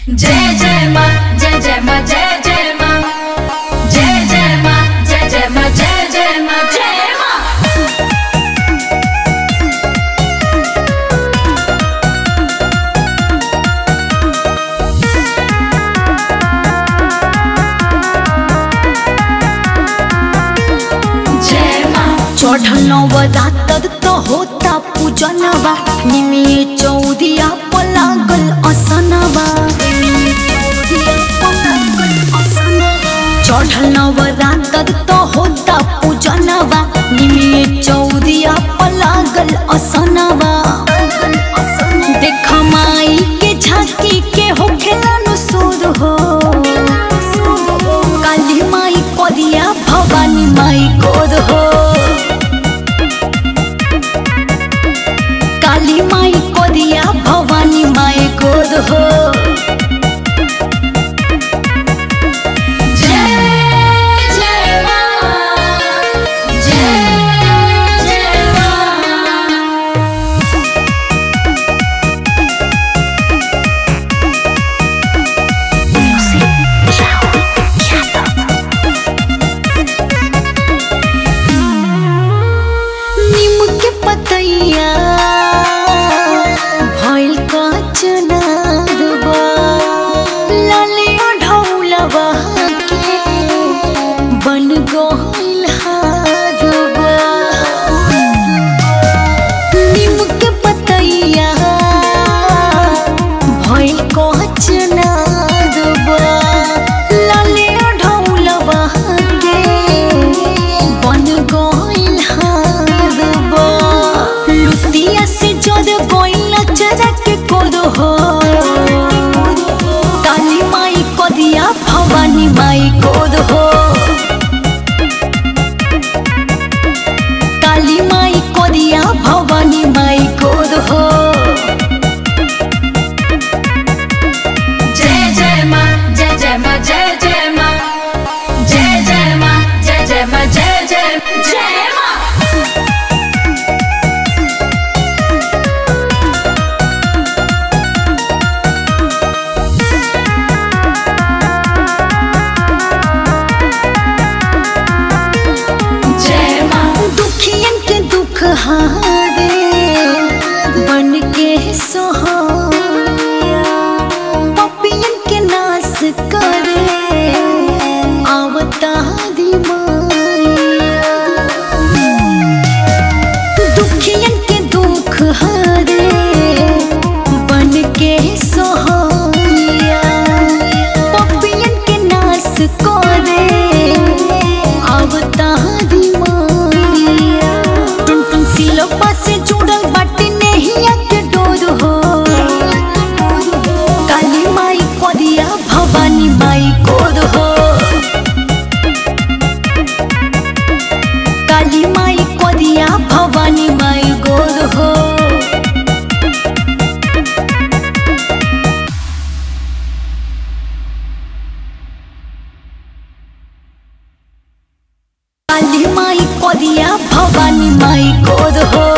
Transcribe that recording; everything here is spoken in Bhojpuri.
जय जय माँ जय जय माँ जय जय माँ जय जय माँ जय जय माँ जय जय माँ जय माँ जय माँ चढ़ल नवरात्र तो होता पूजनवा निमिये चौदिया पलागल असनवा चढ़ल नवरात्र तो होता पूजनवा निमिये चौदिया पलागल असनवा देख माई के झांकी के होखेला नु सुर हो काली माई करिया भवानी माई गोद हो काली माई करिया भवानी माई गोद हो जय जय माँ जय जय माँ नीम के पतैया भइल कचनारबा लाले ढौलवा के बन गइल हारबा नीम के पतैया भइल कचनारबा लाले ढौलवा के बन गइल हारबा लुतिया से जद गइल चरा के कोद हो काली माई कदिया भवानी माई कोद हो काली माई कदिया भवानी माई कोद हो जय जय माँ जय जय माँ जय जय माँ जय जय माँ जय जय माँ जय जय जय माँ जय माँ दुखियन के दुख हारे बन के सोहैया पपियन के नाश करे आवता दी माया दुखियन के दुख हारे बन के सोहैया पपियन के नाश करे आवता दी माया टुन टुन सिलपा से जुड़ल बाटे नहिया के डोर हो काली माई करिया भवानी माई कोद हो काली माई करिया भवानी माई गोद हो काली माई करिया भवानी माई गोद हो